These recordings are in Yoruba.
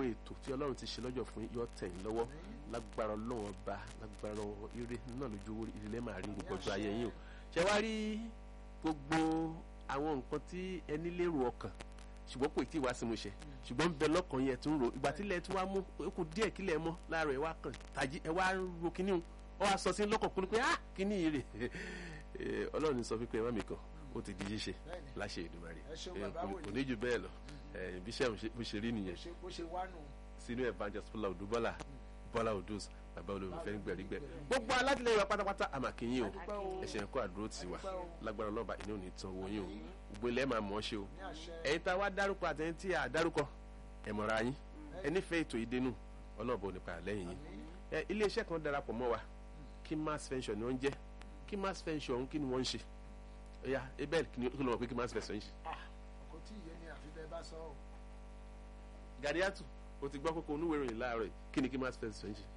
ètò tí ọlọ́run ti ṣe lọ́jọ́ fún yín yọ tẹ̀ yín lọ́wọ́ lágbára ọlọ́run ọba lágbára ire náà lójú owó ìdílé máa rí gbogbo ọjọ́ ayé yín o ṣé wá rí gbogbo àwọn nǹkan tí ẹni lérò ọkàn ṣùgbọ́n kò tí ì wá sí mu ṣe ṣùgbọ́n bẹ lọ́kàn yẹn tún ro ìgbà tílẹ̀ tí wàá mú ó kù díẹ̀ kílẹ̀ mọ́ láàárọ̀ ẹ̀ wá kàn tàjí ẹ̀ wá ro kíní o ọ wá sọ sí lọ́kàn kúnú pé ah kíní yìí rè ọlọ́run sọ fún pé ẹ má mi kàn ó ti di ṣíṣe láṣẹ Èdùmàrè kò ní jù bẹ́ẹ̀ lọ bí iṣẹ́ bó ṣe rí nìyẹn sínú evangelist Bọ́lá Odù Bọ́lá Bọ́lá Odus bàbá olùfẹ́ ń gbẹ̀rígbẹ̀ gbogbo alátìlẹyìn wa pátápátá àmàkìyìn o ẹ̀sìn ẹ̀kọ́ àdúró ti wà lágbára ọlọ́ba ìní ò ní tán owó yín o gbogbo ilẹ̀ máa mọ̀ ọ́ ṣe o ẹ̀yin tá a wá dárúkọ àtẹ̀yìn tí a dárúkọ ẹ̀ mọ̀ra yín ẹ nífẹ̀ẹ́ ètò ìdénú ọlọ́ọ̀bọ nípa àlẹ́yìn yín ẹ iléeṣẹ́ kan darapọ̀ mọ́ wa kí mass pension ni wọ́n ń jẹ́ kí mass pension ọ̀hún kí ni wọ́n ń ṣe ẹ̀yà ebel kí ló mọ̀ pé kí mass pension ń ṣe. kò tí ì yé ni àfi bẹ́ẹ̀ bá sọ ọ́. Gàdíyàtù o ti gbọ́ kókó onúwèé ìròyìn láàárọ̀ kí ni kí mass pension ń ṣe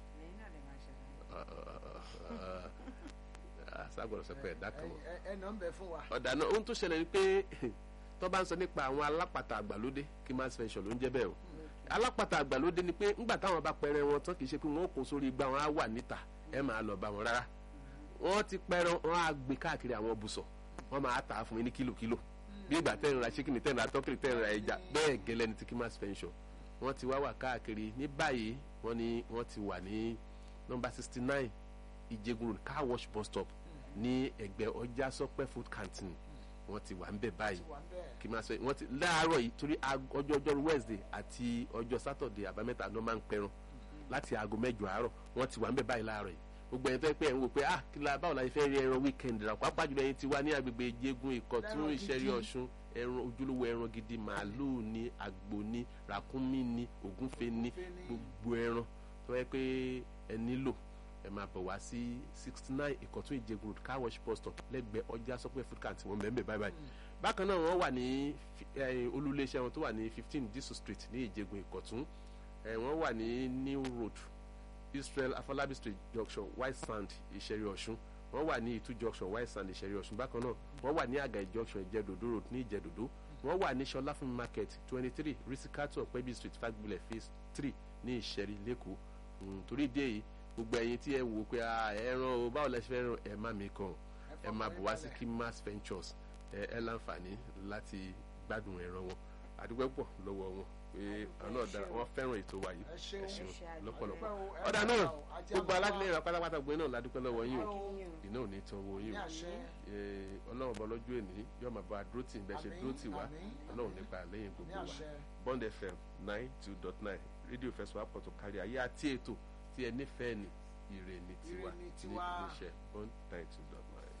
sagbọdọ sọ pé ẹ̀dá kan wọn. ẹ nà ń bẹ fún wa. ọ̀dà náà ohun tó ṣẹlẹ̀ ni pé tó bá ń sọ nípa àwọn alápàtà àgbàlódé kí mass pension ló ń jẹ́ bẹ́ẹ̀ o alápàtà àgbàlódé ni pé ńgbà táwọn bá pẹrẹ wọn tán kì í ṣe pé wọn kò sórí igbá wọn á wà níta ẹ máa lọ bá wọn rárá wọn ti pẹrẹ wọn á gbé káàkiri àwọn bùsọ̀ wọn máa tà á fún mi ní kílòkílò bí ìgbà tẹ́ ń ra ṣíkìnì tẹ́ ń ra tọ́kìlì tẹ́ ń ra ẹja bẹ́ẹ̀ gẹ́lẹ́ ni ti kí mass pension wọ́n ti wá wà káàkiri ní báyìí wọ́n ní wọ́n ti wà ní nọ́mbà sixty nine ìjẹgun road car wash bus stop ní ẹ̀gbẹ́ ọjà sọpẹ food canteen wọ́n ti wà ń bẹ̀ báyìí kí n máa sọ wọ́n ti láàárọ̀ yìí torí ọjọ́ ọjọ́ wednesday àti ọjọ́ saturday àbámẹ́ta ló máa ń pẹran láti aago mẹ́jọ àárọ̀ wọ́n ti wà ń bẹ̀ báyìí láàárọ̀ yìí gbogbo ẹni tó yẹ pé ẹ̀ ń wò pé ah kí la báwo la ṣe fẹ́ rí ẹran weekend rà pápá jùlọ ẹni tí wà ní agbègbè ìjẹgun ìkọ̀tún ìṣẹ̀rí ọ̀ṣun ẹran ojúlówó ẹran gidi màálùú ni àgbò ni ràkúnmí ni ògúnfe ni gbogbo ẹran tó yẹ pé ẹ nílò ẹ máa bọ̀ wá sí sixty nine ìkọ̀tún ìjẹgun road car wash bus stop lẹ́gbẹ̀ẹ́ ọjà sọ́pẹ́ food cart wọn bẹ́ẹ̀ báyìí báyìí bákan náà wọ́n wà ní olúléeṣẹ́ wọn tó wà ní fifteen disu street ní ìjẹgun ìkọ̀tún wọ́n wà ní new road israel afolabi street junction white sand ìṣẹ̀rí ọ̀ṣun wọ́n wà ní ìtú junction white sand ìṣẹ̀rí ọ̀ṣun bákan náà wọ́n wà ní àgàì junction ìjẹ̀dòdó road ní ìjẹ̀dòdó wọ́n wà ní sọláfún market twenty three risikato ọ̀pẹ́bí street fagbulẹ̀ phase three ní ìṣẹ̀rí lẹ́kọ̀ọ́ torí dé yìí gbogbo ẹ̀yin tí ẹ wò pé ẹran o báwo lẹ ṣe fẹ́ràn ẹ má mi kàn ẹ máa bọ̀ wá sí Kimas Ventures ẹ ẹ láǹfààní láti gbádùn ẹran wọn àdúgbò pọ̀ lọ́wọ́ wọn pé àwọn náà dára wọn fẹ́ràn ètò wa yìí ẹ ṣeun lọ́pọ̀lọpọ̀ ọ̀dà náà gbogbo alátìlẹyìn wa pátápátá gbé náà ládùúgbò lọ́wọ́ yín o iná ò ní tán owó yín o ọlọ́run bọ́ lọ́jọ́ èní yóò máa bọ́ adúró tì ń bẹ́ ṣe dúró tì wá ọlọ́run nípa lẹ́yìn gbogbo wa Bond FM nine two dot nine rédíò fẹsọ̀ àpọ̀tò kárí ayé àti ètò tí ẹ nífẹ̀ẹ́ ni ire ni tiwa ní iléeṣẹ́ one nine two dot nine.